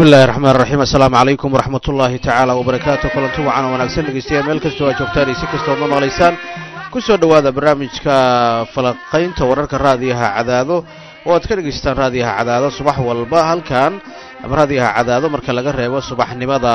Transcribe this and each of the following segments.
bismi illahi raxmaan raxiim assalaamu calaykum waraxmat ullaahi tacaala wabarakaatu kulanti wacan oo wanaagsan dhegeystayaal meel kastoo aad joogtaan iyo si kastood ma maqlaysaan ku soo dhowaada barnaamijka falaqaynta wararka raadiyaha cadaado oo aad ka dhegaystaan raadiyaha cadaado subax walba halkan ama raadiyaha cadaado marka laga reebo subaxnimada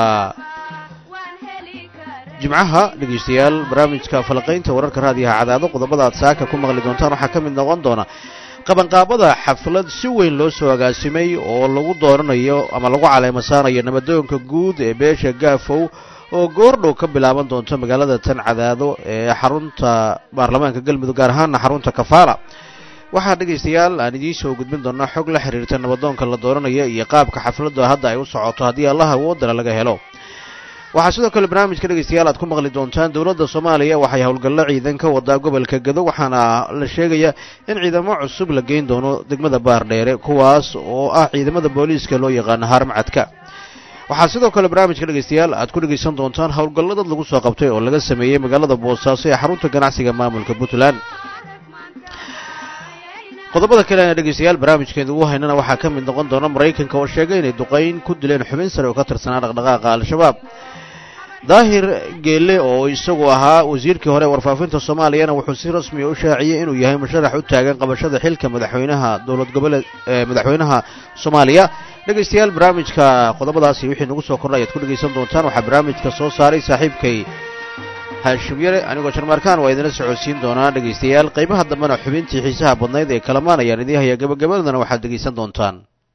jimcaha dhegeystayaal barnaamijka falaqaynta wararka raadiyaha cadaado qodobada aad saaka ku maqli doontaan waxaa ka mid noqon doona qabanqaabada xaflad si weyn loo soo agaasimay oo lagu dooranayo ama lagu caleemo saarayo nabadoonka guud ee beesha gaafow oo goordhow ka bilaaban doonto magaalada tan cadaado ee xarunta baarlamaanka galmudug gaar ahaana xarunta kafaala waxaa dhegaystayaal aan idiin soo gudbin doonaa xog la xiriirta nabadoonka la dooranaya iyo qaabka xafladda hadda ay u socoto haddii allaha awoodana laga helo waxaa sidoo kale barnaamijka dhegaystayaal aad ku maqli doontaan dowladda soomaaliya waxay howlgallo ciidan ka wadaa gobolka gado waxaana la sheegayaa in ciidamo cusub la geyn doono degmada baardheere kuwaas oo ah ciidamada booliiska loo yaqaano haarmacadka waxaa sidoo kale barnaamijka dhegaystayaal aad ku dhegaysan doontaan howlgallo dad lagu soo qabtay oo laga sameeyey magaalada boosaaso ee xarunta ganacsiga maamulka puntland qodobada kale aan dhegaystayaal barnaamijkeeda ugu haynana waxaa ka mid noqon doona maraykanka oo sheegay inay duqayn ku dileen xubin sare oo ka tirsanaa dhaqdhaqaaqa al-shabaab daahir geelle oo isagu ahaa wasiirkii hore warfaafinta soomaaliyana wuxuu si rasmiya u shaaciyey inuu yahay musharax u taagan qabashada xilka madaxweynaha dowlad goboleed madaxweynaha soomaaliya dhegaystayaal barnaamijka qodobadaasi wixii nagu soo kordhay ayaad ku dhegaysan doontaan waxaa barnaamijka soo saaray saaxiibkay haashim yare anigoo jarmaarkaan waa idinla socodsiin doonaa dhegaystayaal qaybaha dambena xubintii xiisaha badnayd ee kalamaan ayaan idiin hayaa gabagabadana waxaad dhegaysan doontaan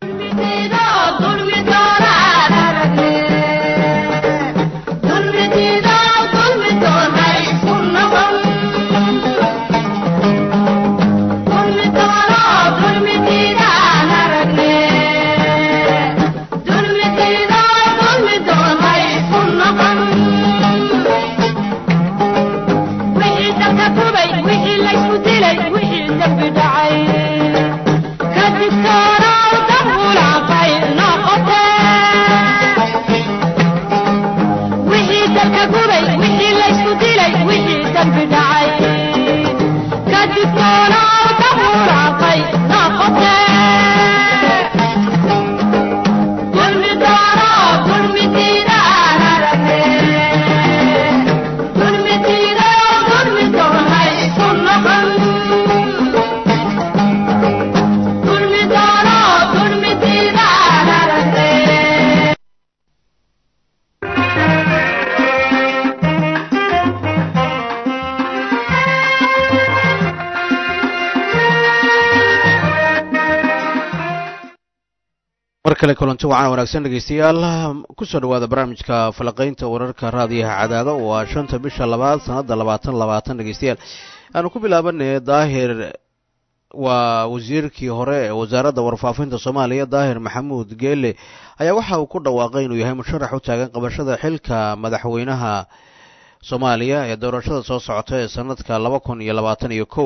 mar kale kulanti wacan wanaagsan dhegaystayaal kusoo dhawaada barnaamijka falaqaynta wararka raadiyaha cadaado waa shanta bisha labaad sanadda labaatan labaatan dhegaystayaal aanu ku bilaabanay daahir waa wasiirkii hore ee wasaaradda warfaafinta soomaaliya daahir maxamuud geele ayaa waxa uu ku dhawaaqay inuu yahay musharax u taagan qabashada xilka madaxweynaha soomaaliya ee doorashada soo socota ee sanadka laba kun iyo labaatan iyo kow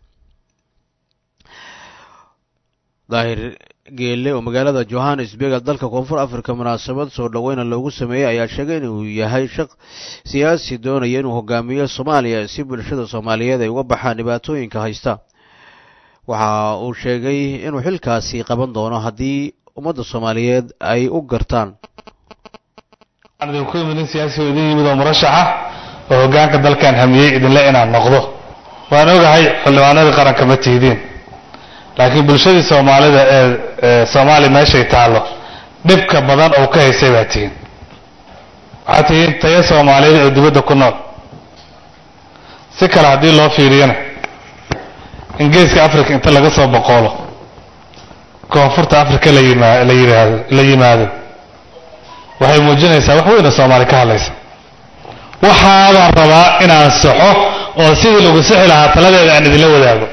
daahir geelle oo magaalada johannesburg dalka koonfur africa munaasabad soo dhoweyna loogu sameeyey ayaa sheegay inuu yahay shaq siyaasi doonaya inuu hogaamiyo soomaaliya si bulshada soomaaliyeed ay uga baxaan dhibaatooyinka haysta waxa uu sheegay inuu xilkaasi qaban doono haddii ummadda soomaaliyeed ay u gartaan waxaan idinku imid nin siyaasi oo idin yimid oo murashaxa oo hoggaanka dalkan hamiyey idinle inaan noqdo waan ogahay xildhibaanadii qaranka ma tihidiin laakiin bulshadii soomaalida ee soomaaliya meeshay taallo dhibka badan oo ka haysay baa tihiin waxaad tihiin tayo soomaaliyeed oo dibadda ku nool si kale haddii loo fiiriyana in geeska africa inta laga soo boqoolo koonfurta africa la yimaa la yihaado la yimaado waxay muujinaysaa wax weyn oo soomaali ka hadlaysa waxaabaan rabaa inaan saxo oo sidii lagu sixi lahaa taladeeda aan idinla wadaago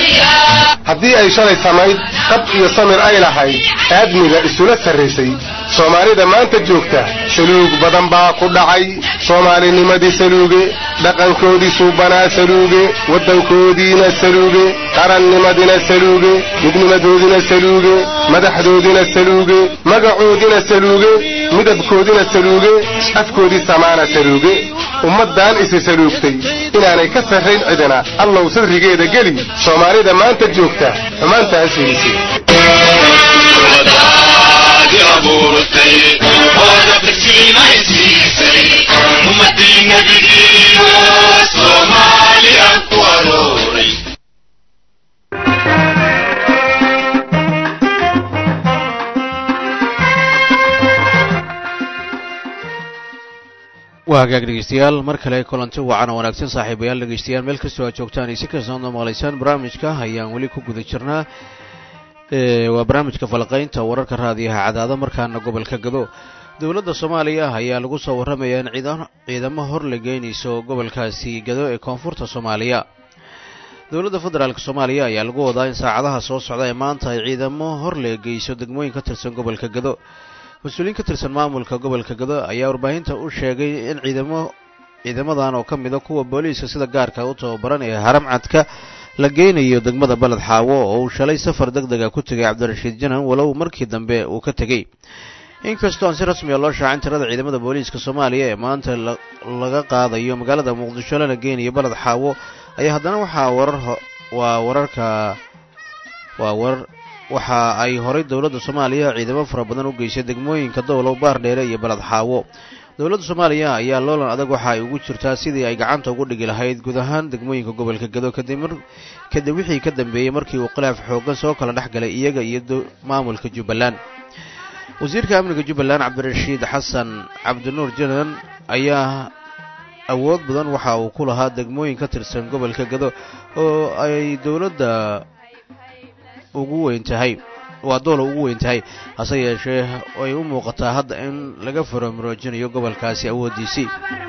haddii ay shalay samayd qab iyo samir ay lahayd aadmiga isula sarraysay soomaalida maanta joogta saluug badan baa ku dhacay soomaalinimadii saluuge dhaqankoodii suubanaa saluuge waddankoodiina saluuge qarannimadina saluuge midnimadoodina saluuge madaxdoodina saluuge magacoodina saluuge midabkoodina saluuge afkoodii samaana saluuge ummaddan isi saluugtay inaanay ka sarrayn cidina allow sadrigeeda geli soomaalida maanta joogta xumaantaas fiirisay waa hagaag dhegeystayaal mar kale kulanti wacan oo wanaagsan saaxiibayaal dhegeystayaal meel kastoo aad joogtaan iyo si kastaad noo maqlaysaan barnaamijka ayaan weli ku guda jirnaa waa barnaamijka falaqaynta wararka raadiyaha cadaado markaana gobolka gado dowladda soomaaliya ayaa lagu soo warramayaa in ciidamo hor la geynayso gobolkaasi gado ee koonfurta soomaaliya dowladda federaalk soomaaliya ayaa lagu wadaa in saacadaha soo socda ee maanta ay ciidamo hor la geyso degmooyin ka tirsan gobolka gado mas-uuliyiin ka tirsan maamulka gobolka gado ayaa warbaahinta u sheegay in ciidamo ciidamadan oo ka mida kuwa booliiska sida gaarka u tababaran ee haramcadka la geynayo degmada baled xaawo oo uu shalay safar deg dega ku tegay cabdirashiid janan walow markii dambe uu ka tegey inkastoo aan si rasmiya loo shaacin tirada ciidamada booliiska soomaaliya ee maanta laga qaadayo magaalada muqdisho lana geynayo baled xaawo ayaa haddana waxaa warar waa wararka waa warar waxa ay horay dowladda soomaaliya ciidamo fara badan u geysay degmooyinka dowlow baardheere iyo baled xaawo dowladda soomaaliya ayaa loolan adag waxa ay ugu jirtaa sidii ay gacanta ugu dhigi lahayd guud ahaan degmooyinka gobolka gado kadib wixii ka dambeeyey markii uu khilaaf xooggan soo kala dhex galay iyaga iyo maamulka jubbaland wasiirka amniga jubbaland cabdirashiid xasan cabdinuur janan ayaa awood badan waxa uu ku lahaa degmooyin ka tirsan gobolka gado oo ay dowladda ugu weyn tahay waa doola ugu weyn tahay hase yeeshee ay u muuqataa hadda in laga faramuroojinayo gobolkaasi awooddiisii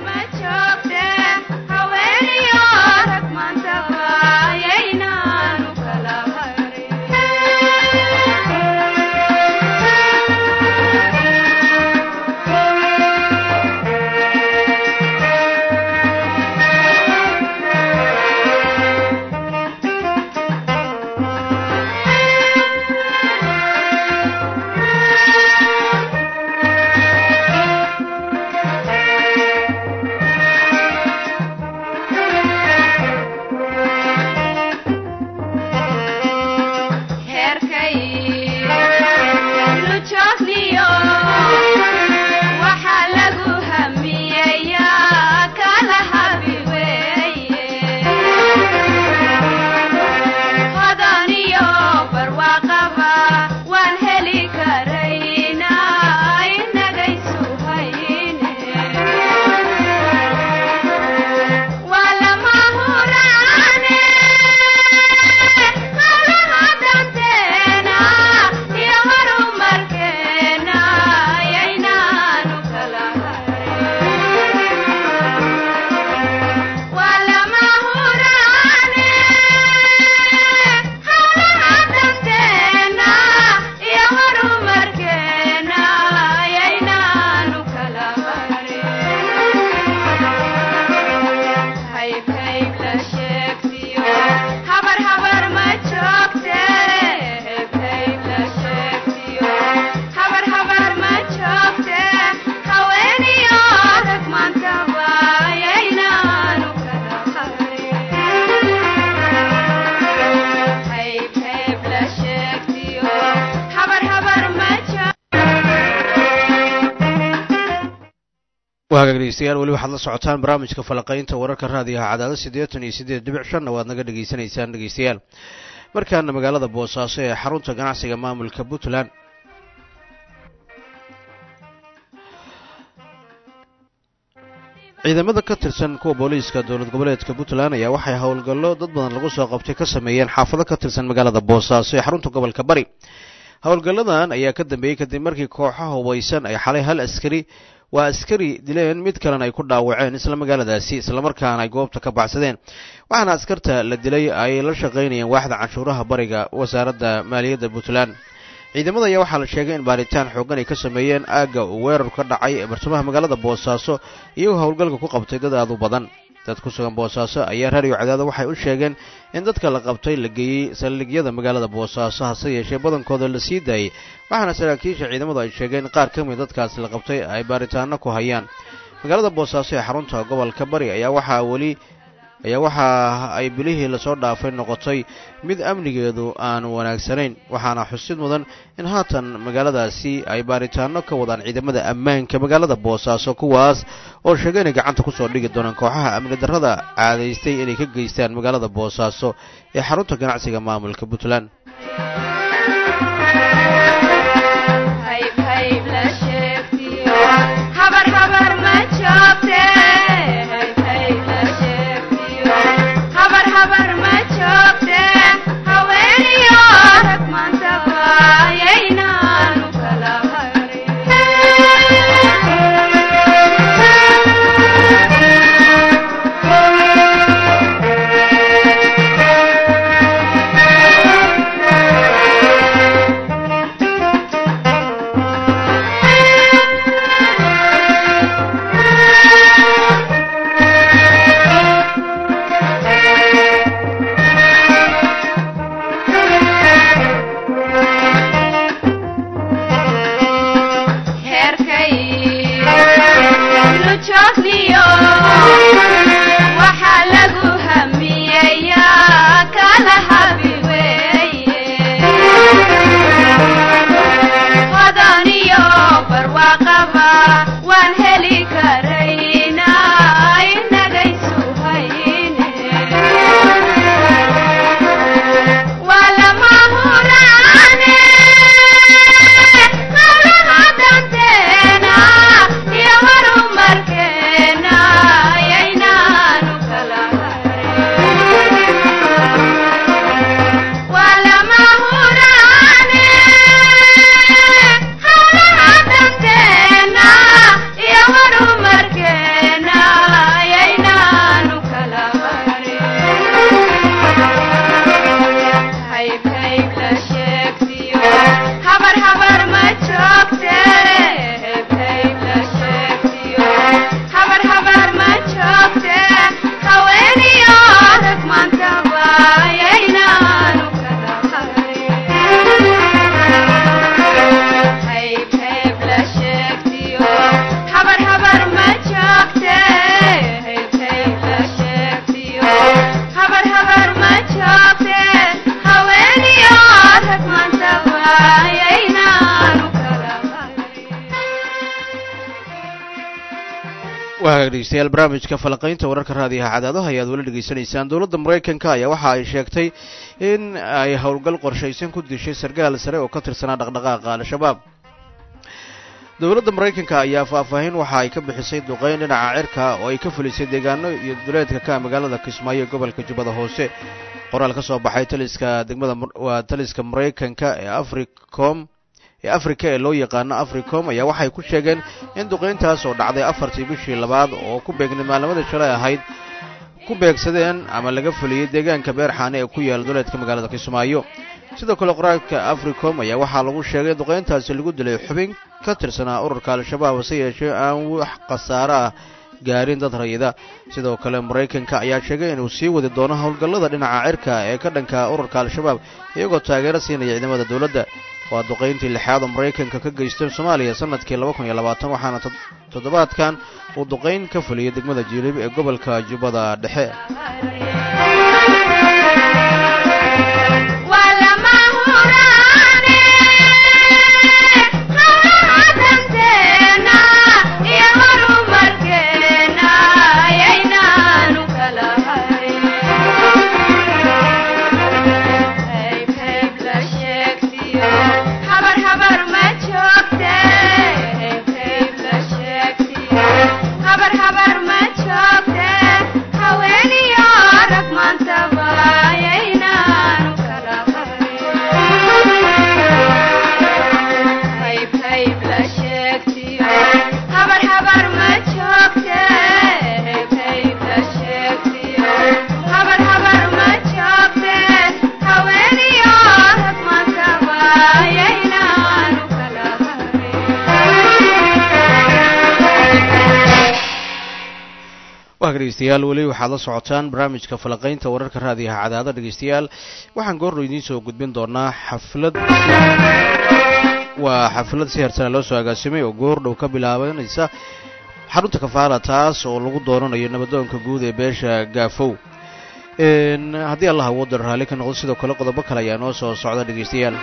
hagaag dhegeystayaal weli waxaad la socotaan barnaamijka falaqaynta wararka raadiyaha cadaado siddeetan iyo siddeed dhibic shanna waad naga dhegaysanaysaan dhegeystayaal markaana magaalada boosaaso ee xarunta ganacsiga maamulka puntland ciidamada ka tirsan kuwa booliiska dowlad goboleedka puntland ayaa waxay howlgallo dad badan lagu soo qabtay ka sameeyeen xaafado ka tirsan magaalada boosaaso ee xarunta gobolka bari howlgalladan ayaa ka dambeeyey kadib markii kooxo hubaysan ay xalay hal askari waa askari dileen mid kalena ay ku dhaawaceen isla magaaladaasi islamarkaana ay goobta ka baxsadeen waxaana askarta la dilay ay la shaqaynayeen waaxda canshuuraha bariga wasaaradda maaliyadda puntland ciidamada ayaa waxaa la sheegay in baaritaan xooggan ay ka sameeyeen aagga uu weerar ka dhacay ee bartamaha magaalada boosaaso iyagoo howlgalka ku qabtay dad aad u badan dad ku sugan boosaaso ayaa raadiyo cadaado waxay u sheegeen in dadka la qabtay la geeyey saldhigyada magaalada boosaaso hase yeeshee badankooda la sii daayey waxaana saraakiisha ciidamadu ay sheegeen qaar ka mid dadkaasi la qabtay ay baaritaano ku hayaan magaalada boosaaso ee xarunta gobolka bari ayaa waxaa weli ayaa waxa ay bilihii lasoo dhaafay noqotay mid amnigeedu aan wanaagsanayn waxaana xusid mudan in haatan magaaladaasi ay baaritaano ka wadaan ciidamada ammaanka magaalada boosaaso kuwaas oo sheegay inay gacanta kusoo dhigi doonaan kooxaha amni darrada caadaystay inay ka geystaan magaalada boosaaso ee xarunta ganacsiga maamulka puntland dhegeystayaal barnaamijka falaqaynta wararka raadiyaha cadaadaha ayaad weli dhegaysanaysaan dowladda maraykanka ayaa waxa ay sheegtay in ay howlgal qorshaysan ku dishay sarkaal sare oo ka tirsanaa dhaqdhaqaaqa al-shabaab dowladda maraykanka ayaa faahfaahin waxa ay ka bixisay duqeyn dhinaca cirka oo ay ka fulisay deegaano iyo duleedka ka magaalada kismaayo gobolka jubbada hoose qoraal ka soo baxay taliska degmada waa taliska maraykanka ee africom ee africa ee loo yaqaano africom ayaa waxay ku sheegeen in duqeyntaas oo dhacday afartii bishii labaad oo ku beegnay maalnimadii shalay ahayd ku beegsadeen ama laga fuliyey deegaanka beerxaane ee ku yaala duleedka magaalada kismaayo sidoo kale qoraalka africom ayaa waxaa lagu sheegay duqeyntaasi lagu dilay xubin ka tirsanaa ururka al-shabaab hase yeeshee aan wax khasaare ah gaarin dad rayida sidoo kale maraykanka ayaa sheegay inuu sii wadi doono howlgallada dhinaca cirka ee ka dhanka ururka al-shabaab iyagoo taageero siinaya ciidamada dowladda waa duqayntii lixaad oo maraykanka ka geysteen soomaaliya sanadkii laba kun iyo labaatan waxaana toddobaadkan uu duqayn ka fuliyey degmada jiilib ee gobolka jubbada dhexe habar habar ma joogte haweeniyo waa dhegeystayaal weli waxaad la socotaan barnaamijka falaqaynta wararka raadiyaha cadaada dhegeystayaal waxaan goorno idiin soo gudbin doonaa xaflad waa xaflad si hersana loo soo agaasimay oo goordhow ka bilaabanaysa xarunta kafaala taas oo lagu dooranayo nabadoonka guud ee beesha gaafow haddii allah awooda raalli ka noqdo sidoo kale qodobo kale ayaa noo soo socda dhegeystayaal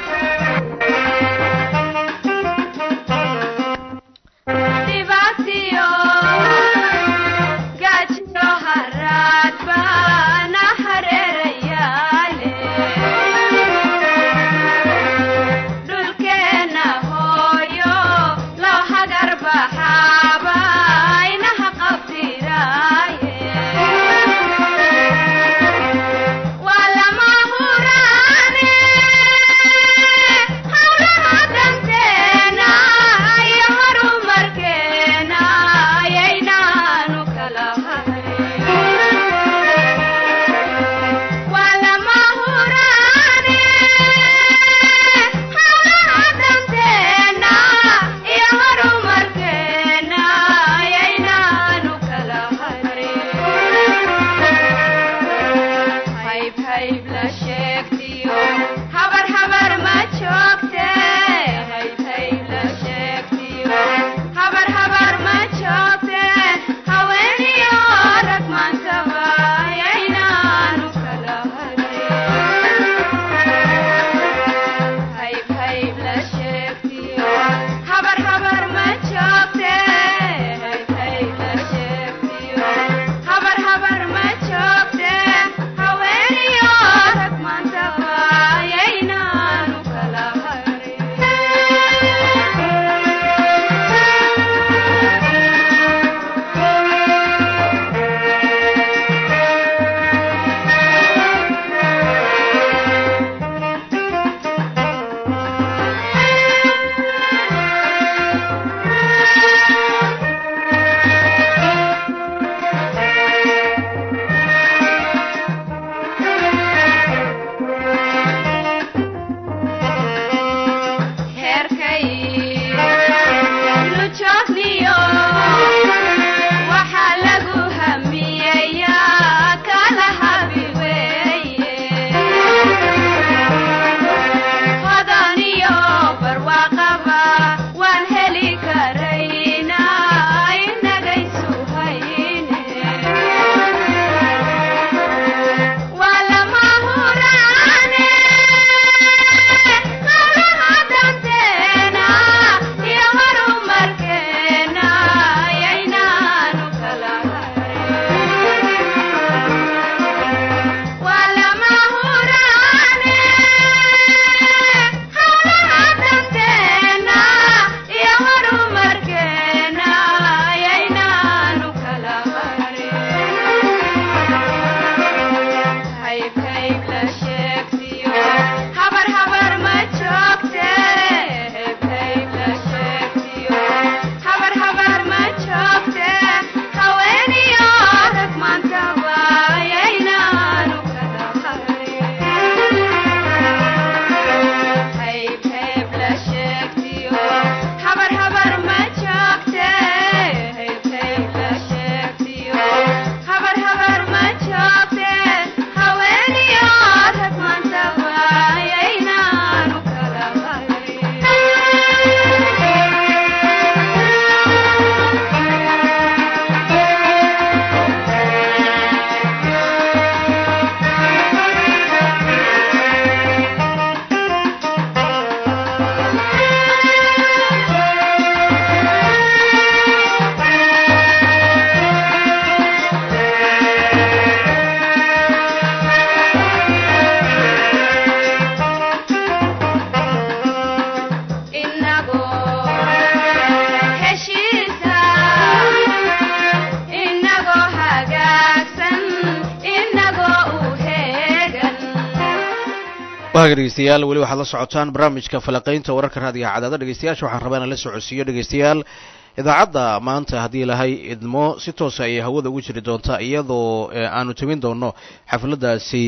waaga dhegeystayaal weli waxaad la socotaan barnaamijka falaqaynta wararka raadiyaha cadaada dhegeystayaasha waxaan rabaa inaan la socodsiiyo dhegeystayaal idaacadda maanta haddii lahay idmo si toosa ayay hawada ugu jiri doontaa iyadoo aanu tegin doono xafladdaasi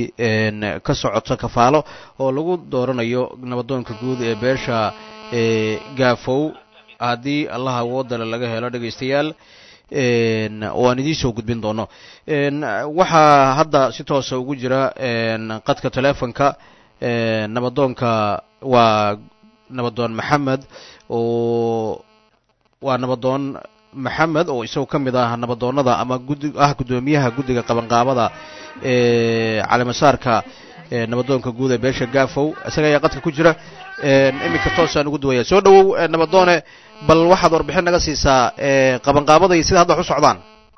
ka socota kafaalo oo lagu dooranayo nabadoonka guud ee beesha gaafow haddii allaha woodale laga helo dhegeystayaal oo aan idiin soo gudbin doono waxaa hadda si toosa ugu jira qadka teleefonka nabadoonka waa nabadoon maxamed oo waa nabadoon maxamed oo isagu ka mid ah nabadoonnada ama gudi ah guddoomiyaha guddiga qabanqaabada ee calimasaarka nabadoonka guud ee beesha gaafow isaga ayaa qadka ku jira iminka toosaan ugu duwaya soo dhowow nabadoone bal waxaad warbixin naga siisaa qabanqaabada iyo sida hadda wax u socdaan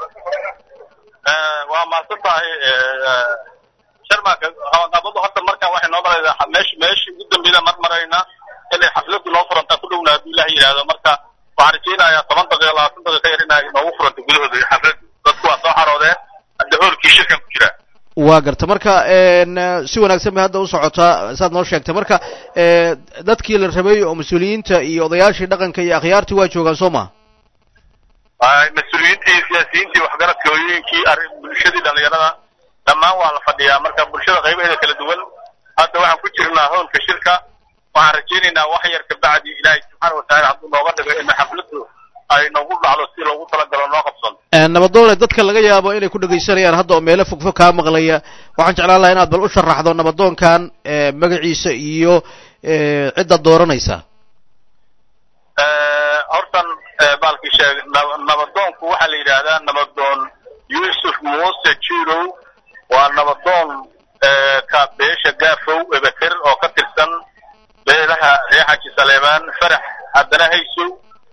waa mahadsan tahay sharmaaka qabanqaabadu hadda markaan waxay noo maraysaa meesh meeshii ugu dambeyda mar marayna inay xafladu noo furantaa ku dhowna hadduu ilaah yidhaahdo marka waxaan rajaynayaa toban daqiiqa labaatan daqiiqa yar inay noogu furanta gudahooda xafladu dadku waa soo xaroodeen hadda hoolkii shirkan ku jira waa garta marka si wanaagsan bay hadda u socotaa saad noo sheegtay marka dadkii la rabay oo mas-uuliyiinta iyo odayaashii dhaqanka iyo akhyaartii waa joogaan soo ma mas-uuliyiintii siyaasiyiintii waxgaradka hooyooyinkii arrin bulshadii dhallinyarada dhammaan waa la fadhiyaa marka bulshada qaybaheeda kala duwan hadda waxaan ku jirnaa hoolka shirka waxaan rajaynaynaa wax yar kabacdi ilaahay subxaana watacaala hadduu nooga dhigo in xafladu ay noogu dhacdo si loogu talagalo noo qabsan nabadoone dadka laga yaabo inay ku dhegaysanayaan hadda oo meelo fogfog kaa maqlaya waxaan jeclaan lahaa inaad bal u sharaxdo nabadoonkan magaciisa iyo cidda dooranaysa hortan baalkii sheeg nabadoonku waxaa la yidhaahdaa nabadoon yuusuf muuse jirow waa nabadoon ka beesha gaafow ebeker oo ka tirsan beelaha reer xaji saleemaan farax haddana haysow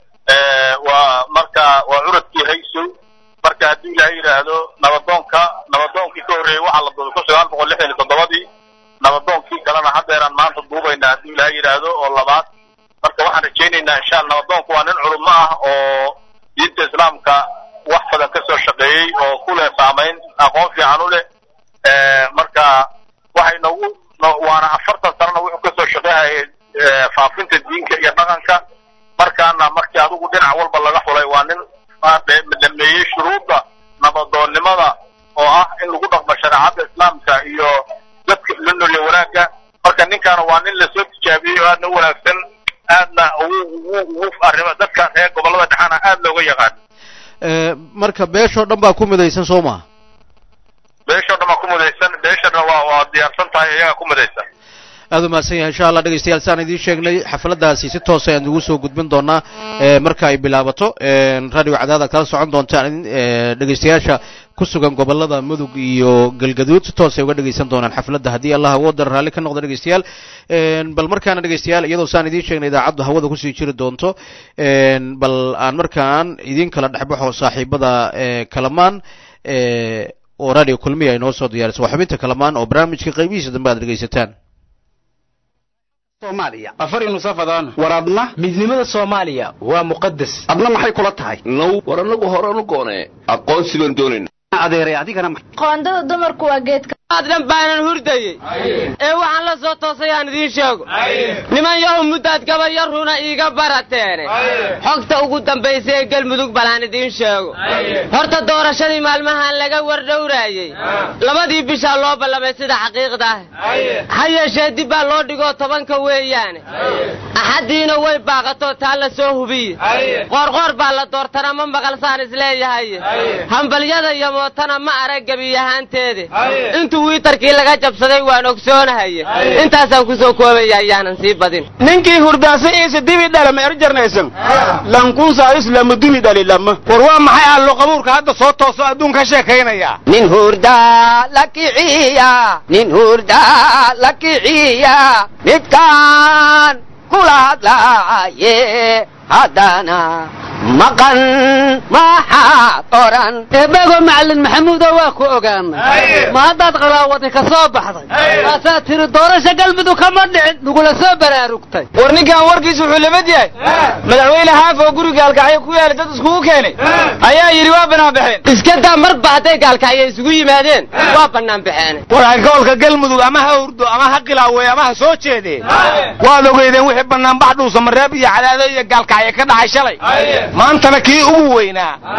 waa marka waa curadkii haysow marka haddii ilaahay yidhaahdo nabadoonka nabadoonkii ka horreeyey waxaa la duubay kun sagaal boqol lixdan iyo toddobadii nabadoonkii kalena haddeeraan maanta duubaynaa haddii ilaahay yidhaahdo oo labaad marka waxaan rajaynaynaa insha alla nabadoonku waa nin culummo ah oo diinta islaamka wax badan ka soo shaqeeyey oo ku leh saamayn aqoon fiican u leh marka waxay noogu waana afartan sanana wuxuu kasoo shaqeehayay faafinta diinka iyo dhaqanka markaana markii adigu dhinac walba laga xulay waa nin dhameeyey shuruudda nabadoonnimada oo ah in lagu dhaqmo shareecadda islaamka iyo dadka la noliyo wanaagga marka ninkaana waa nin lasoo tijaabiyey oo aadna u wanaagsan aadna ugu ugu ugu arrimo dadka reer gobollada dhexana aad looga yaqaan marka beeshoo dhan baa ku midaysan soo ma beeshoo dhan baa ku midaysan beeshana waa waa diyaarsan tahay iyagaa ku midaysan aad u mahadsan yahay insha allah dhegeystayaal saan idiin sheegnay xafladaasi si toosa ayaan ugu soo gudbin doonaa marka ay bilaabato radio cadaada kala socon doontaan dhegeystayaasha ku sugan gobolada mudug iyo galgaduud si toos ay uga dhegeysan doonaan xafladda haddii allah awooda raalli ka noqdo dhegeystayaal bal markaana dhegeystayaal iyadoo saan idiin sheegnay idaacaddu hawada kusii jiri doonto bal aan markaan idiin kala dhexbaxo saaxiibada kalamaan oo radio kulmiya ay noo soo diyaariso waa xubinta kalamaan oo barnaamijka qaybihiisa dambe aad dhegeysataan soomaaliya afar inusafadaan war adna midnimada soomaaliya waa muqadas adna maxay kula tahay now war annagu horanu goonee aqoonsi baan doonayna adeeray adigana qoondada dumarku waa geedka dhan baanan hurdayey ee waxaan la soo toosay aan idiin sheego niman yahu muddaad gabayar runa iiga barateene xogta ugu dambaysa ee gelmudug balaan idiin sheego horta doorashadii maalmahan laga wardhowraayey labadii bishaa loo ballamay sida xaqiiqda ah ha yeeshee dib baa loo dhigoo tobanka weeyaane axaddiina way baaqatoo taa la soo hubiye qoorqoor baa la doortana ma maqalsaan isleeyahay hambalyada iyo mootana ma arag gebiyahaanteede intuu wiitarkii laga jabsaday waan ogsoonahaye intaasaan ku soo koobaya ayaanan sii badin ninkii hurdaasa iisa dibi dhalama erjarnaysan lankunsaa islamu dumi dhali lama war waa maxay allo qabuurka hadda soo tooso adduun ka sheekaynaya nin hurdaa la kiciya nin hurdaa la kiciya midkaan kula hadlaaye haddana maqan maxaad oran eebego macalin maxamuudo waa ku ogaanay ma haddaad qalaawadi ka soo baxday waasaad tiri doorasha galmudug kama dhicin nagula soo baraarugtay war ninkan warkiisu wuxuu lamid yahay madaxweyne haaf oo guriga gaalkacyo ku yaala dad iskugu keenay ayaa yidhi waa bannaan baxeen iska daa marba hadday gaalkacyo isugu yimaadeen waa bannaan baxeen war gobolka galmudug ama ha hurdo ama ha qilaaweey ama ha soo jeedee waad ogeydeen wixii bannaanbax dhuusa mareeb iyo cadaado iyo gaalkacyo ka dhacay shalay maantana kii ugu weynaa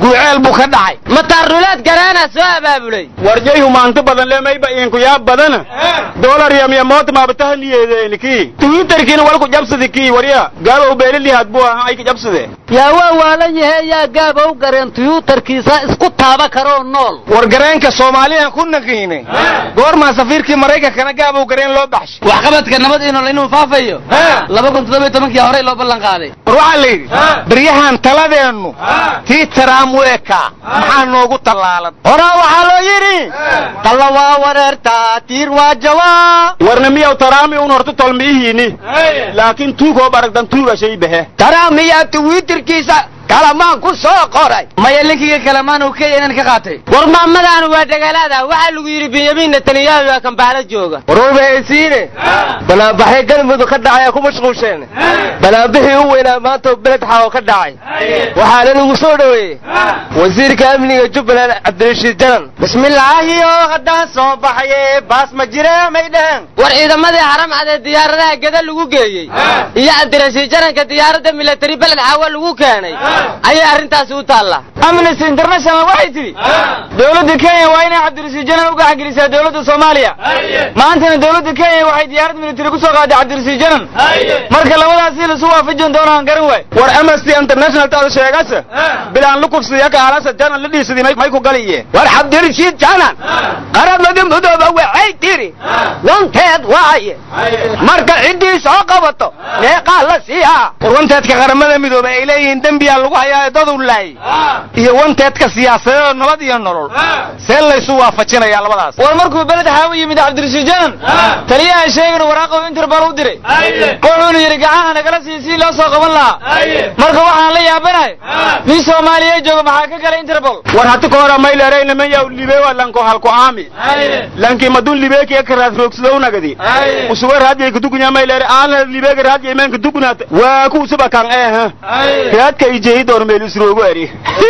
guruceel buu ka dhacay mataarnuleed garaana soo abaabulay warjay humaanto badan lemayba iinkuyaab badana dolar yamya moota maabatahaniyedeenikii twitterkiina walku jabsadi kii warya gaabow beelilihaad buu ahaa ayka jabsade yaa waa waalan yahe yaa gaabow gareen tiyuutarkiisa isku taaba karoo nool war gareenka soomaaliyan ku naqiine goormaa safiirkii maraykankana gaabow gareen loo baxshay waxqabadka nabad inol inuu faafayo laba kun toddoba iyo tobankii horey loo ballan qaaday war waxaa la yidhi baryahan taladeennu tii taraam u ekaa maxaa noogu tallaalan horaa waxaa loo yidhi talla waa wareertaa tiir waa jawaa warna miyaw taraami un horta tolmiihiini laakiin tuugoo baragdan tuuga shay bahe taraamiyaa twitterkiisa kalamaan ku soo qoray maya linkiga kalamaan uu keenan ka qaatay war maamadaanu waa dhagalaada waxaa lagu yidhi benyamin netanyahu waa kambaalo jooga warwalba haysiine banaanbaxay galmudug ka dhacay ku mashquusheen banaanbixii u weynaa maanta beled xawo ka dhacay waxaana lagu soo dhoweeyey wasiirka amniga jubbaland cabdirashiid janan bismillaahiyo haddaan soo baxaye baas ma jire may dhehen war ciidamadii haram cadee diyaaradaha geda lagu geeyey iyo cabdirashiid jananka diyaaradda milatari beled xaawo lagu keenay ayay arrintaasi u taallaa amnesty international waxay tidhi dowladda kenya waa inay cabdirashiid janan u gaxgelisaa dowladda soomaaliya maantana dowladda kenya waxay diyaarad militari ku soo qaaday cabdirashiid janan marka labadaasi lasu waafajin doonaan garan waay war amnesty international taada sheegase bilaan lukufsiya kaalasa janan la dhiisadi may ku galiye war cabdirashiid janan qaramada midooba waxay tiri wanteed waaye marka ciddii soo qabato meeqaa la siiyaa war wanteedka qaramada midoobe ay leeyihiin dembiyaa lagu hayaa dadu laayay iyo wanteedka siyaasadeed nabad iyo nolol see laysu waafajinayaa labadaas war markuu beled xaawo yimid cabdirashiid janan taliyaha sheegana waraaqow interbal u diray wuxuuna yidhi gacaha nagala sii si loo soo qaban lahaa marka waxaan la yaabanahay nin soomaaliya jooga maxaa ka galay interbol war hati ka hora mayleerayna maya libe waa lanko halko aami lanki madun libeeki ekaraad roogsadow nagadi usuga raadiyay kadugunya mayleere aan libeega raadiyay meen kadugunaata waa ku usuba kan eh raadka ijehi door meel isroogo eri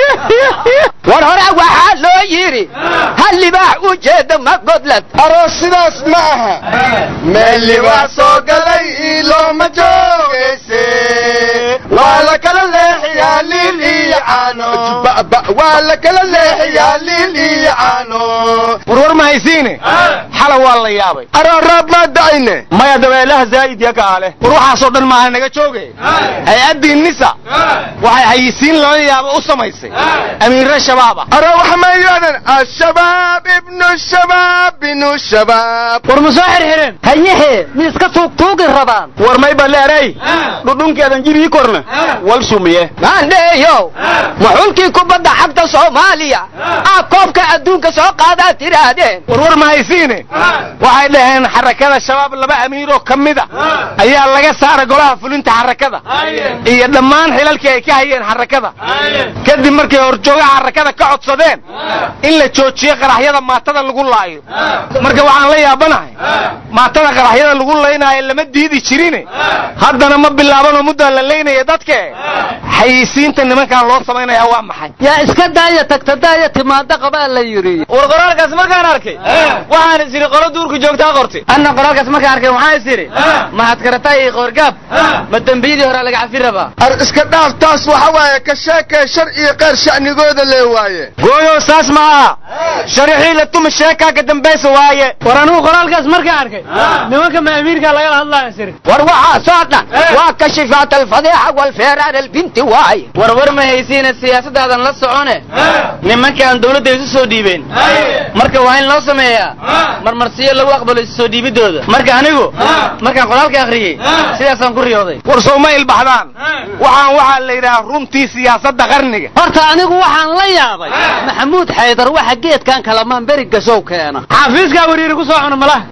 war hore waxaa loo yidhi hal libaax u jeeda ma godlad aroos sidaas ma aha meel libaax soo galay ilooma joogayse waa la kala leexiyaa liil iyo caano waa la kala leexiyaa liil iyo caano warwar ma haysiine xala waa la yaabay aroo roob maa da'ayne maya dabeelaha zaa'id ya kaale war waxaasoo dhan maaha naga jooge hay-addii nisa waxay hayisiin lala yaabo u samaysay amiirre shabaaba aroo wax ma yidhahdeen ashabaab ibnu shabaab binu shabaab war ma soo xirxireen hayehe mi iska tuugtuugi rabaan war may baleeray dhudhunkeedan jibii korna wal sumiye maandheeyow maxulkii kubadda xagta soomaaliya aa koobka adduunka soo qaadaa tidhaahdeen warwar ma haysiine waxay dhaheen xarakada shabaab laba amiiroo ka mida ayaa laga saara golaha fulinta xarakada iyo dhammaan xilalkii ay ka hayeen xarakada kadib markay horjoogaha xarakada ka codsadeen in la joojiyo qaraxyada maatada lagu laayo marka waxaan la yaabanahay maatada qaraxyada lagu laynaayo lama diidi jirine haddana ma bilaabanoo muddaa la laynaya dadke xayisiinta nimankan loo samaynaya waa maxay yaa iska daaya tagta daaya timaada qabaa la yidhi war qoraalkaas markaan arkay waxaan is idhi qolo duurka joogtaa qortay anna qoraalkaas markaan arkay waxaan is idhi mahadkarata iyo qoorgaab ma dembiyadii hore laga cafi rabaa ar iska dhaaf taas waxa waaye ka sheekee shar iyo qeyr sha'nigooda lee waaye gooyo saas ma aha sharixii la tumi sheekaa ka dambaysa waaye war anugu qoraalkaas markaan arkay nimanka ma amiirka lagala hadlaya siri war waxaasoo dhan waa kashifaat alfadeexa walfeeraar albinti waaye warwar ma haysiina siyaasadaadan la socone nimankaan dawladda isu soo dhiibeen marka waa in loo sameeyaa marmarsiyo lagu aqbalo isu soo dhiibidooda marka anigu markaan qoraalka akhriyey sidaasaan ku riyooday war sow ma ilbaxdaan waxaan waxaa la yidhaha runtii siyaasadda qarniga horta anigu waxaan la yaabay maxamuud xaydar waxa geedkan kalamaan beri gasow keena xafiiskaa wariiri ku soo cuna malaha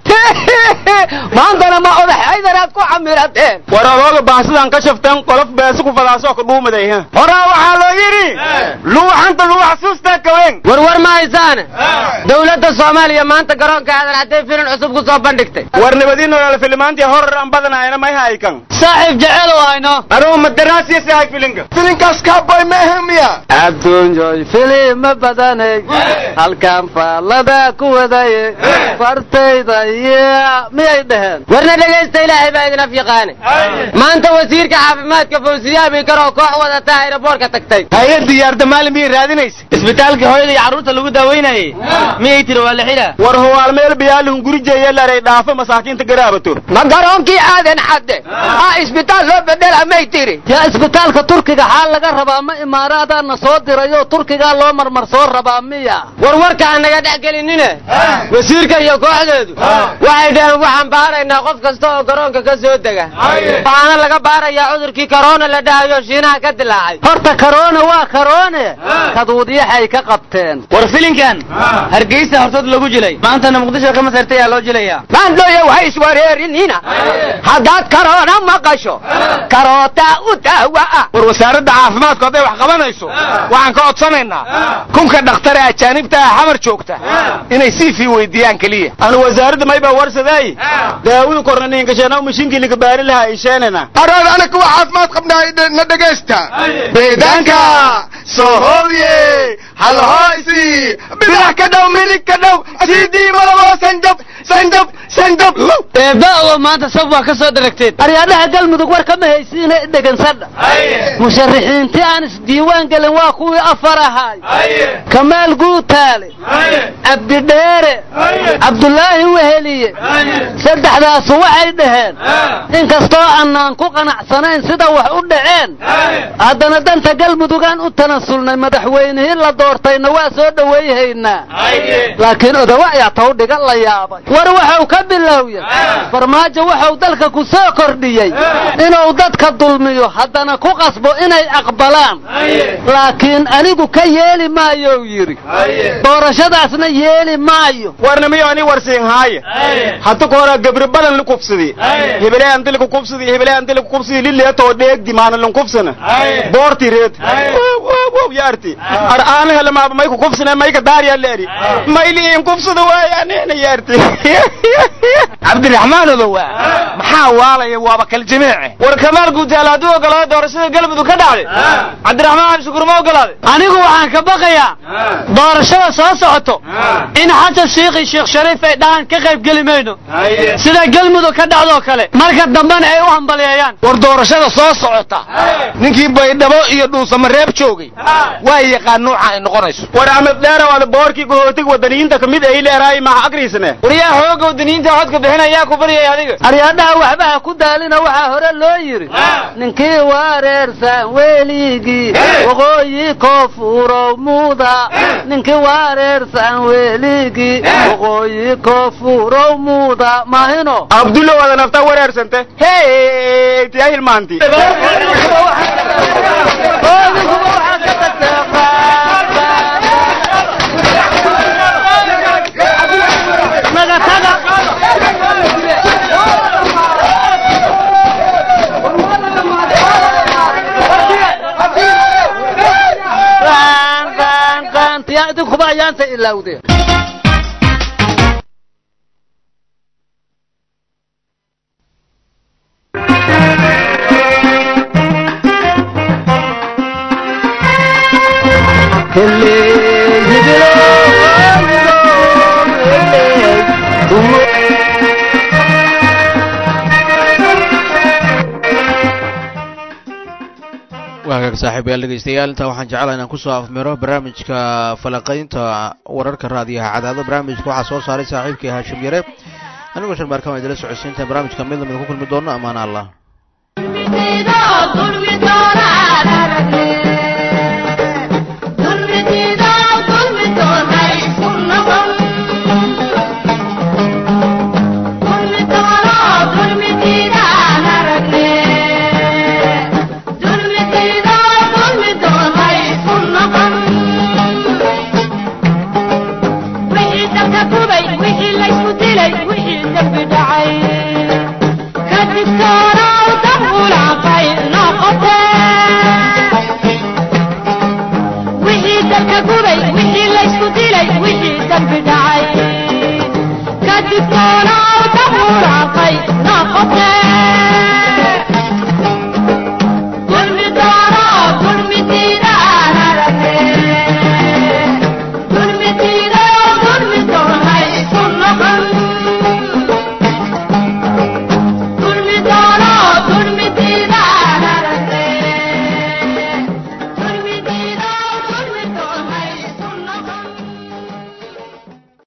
maantana ma odax xaydaraad ku camirateen war adooga baasidan ka shafteen qolof beesi ku fadaasoo ka dhuumaday horaa waxaa loo yidhi luuxanta lagu xasuustaa kawen warwar ma haysaane dowladda soomaaliya maanta garoonka aadan cadday filin cusub ku soo bandhigtay war nabadii nolol filimaantii horor aan badanayna may haykan saaxiib jecel oo hayno anugu madaraasiya sahay filinka filinkaas kaaboy mehemiya adduunyoy filima badanay halkan faallada ku wadaye fartayda iyo miyay dhaheen warna dhegaysta ilaahay baa idin af yaqaane maanta wasiirka caafimaadka fawsiye abikar oo koox wadata ayraboorka tagtay haye diyaarda maalin miyay raadinaysa isbitaalkii hooyada iyo carruurta lagu daaweynayey miyay tiri waa la xidhaa war huwaal meel biyaalihun guri jeeye laray dhaafo masaakiinta garaabato ma garoonkii aadan xadde aa isbitaal loo bedela may tiri yaa isbitaalka turkiga xaal laga rabaa ma imaaraadaana soo dirayoo turkigaa loo marmar soo rabaa miya war warka aan naga dhex gelinine wasiirka iyo kooxdeedu waxay dhaheen waxaan baaraynaa qof kasta oo garoonka ka soo dega waxaana laga baarayaa cudurkii karoona la dhahayo shiinaha ka dilaacay horta karoone waa karoone kaduudyaxay ka qabteen war filinkan hargeysa hortood lagu jilay maantana muqdisho ka masartay ayaa loo jilayaa maandhooya waxay iswareerinina haddaad karoona maqasho karootaa u daawa ah war wasaaradda caafimaadku hadday wax qabanayso waxaan ka codsanaynaa kunka dhakhtare ajaanibta ah xamar joogta inay sii fii weydiiyaan keliya anu wasaaradda maybaa warsaday daawadu korna ninkasheena mashiinkii ninka baari lahaa ay sheenana araad anaga waa caafimaad qabnaa na dhegaysta beedaanka sohowye halhooysi bidax ka dhow midig ka dhow sidii malabo sanjab sanjab sanjab eebba maanta sab waa ka soo daragteen aryaadhaha galmudug war kama haysiine dhegansadha musharaxiintii aan isdiiwaan gelin waa kuwii afar ahaay kamaal guutaale cabdidheere cabdulaahi weheliye saddexdaasu waxay dhaheen inkastoo annaan ku qanacsanayn sida wax u dhaceen haddana danta galmudugaan u tanasulnay madaxweynihii la doortayna waa soo dhowayhaynaa laakiin odawa ayaa tawdhiga la yaabay war waxau ka bilowya farmaajo waxau dalka ku soo kordhiyey inuu dadka dulmiyo haddana ku qasbo inay aqbalaan laakiin anigu ka yeeli maayou yidhi doorashadaasna yeeli maayo warna miyo ani warsiin haaye hadda ka hora gabri badan la kubsadi hebele andiliku kubsadi hebele andiliku kubsadi lileetoo dheegdi maana lan kubsana boorti reed wow yaarti ar aan hele maaba may ku kubsana may ka daar yaa leeri mayli in kubsada waayaanena yaarti cabdiraxmaan odowa maxaa waalaya waaba kal jamiice war kamaal guutaal hadduu ogolaado doorashada galmudug ka dhacday cabdiraxmaan cali shukuur ma ogolaaday anigu waxaan ka baqayaa doorashada soo socoto in xasan shiikh iyo sheekh shariif ay dhahaan ka qayb geli mayno sida galmudug ka dhacdoo kale marka dambena ay u hambaliyeeyaan war doorashada soo socota ninkii baydhabo iyo dhuusamareeb joogay waa yaqaan nuuca ay noqonayso war amad dheera waada boorkii gahootig wadaniyiinta kamid ay leeraay maha agriisane waryaa xooga wadaniyiinta codka bixinayaa ku baryay adiga aryaadhaha waxba ha ku daalina waxaa hore loo yidhi ninkii wareersan weligii waqooyi koonfurow muuda ninkii wareersan weligii waqooyi koonfurow muuda maahino abdulla wada nafta wareersante hey tiyaa hilmaanti idinkuba ayaanta ilaawdeen waa hagaag saaxiibayaal dhegeystayaal intaa waxaan jeclaha inaan kusoo afmiro barnaamijka falaqaynta wararka raadiyaha cadaado barnaamijka waxaa soo saaray saaxiibkii haashim yare anigoo sharmaarkan waa idila socodsiinta barnaamijka mid lamida ku kulmi doono ammaan allah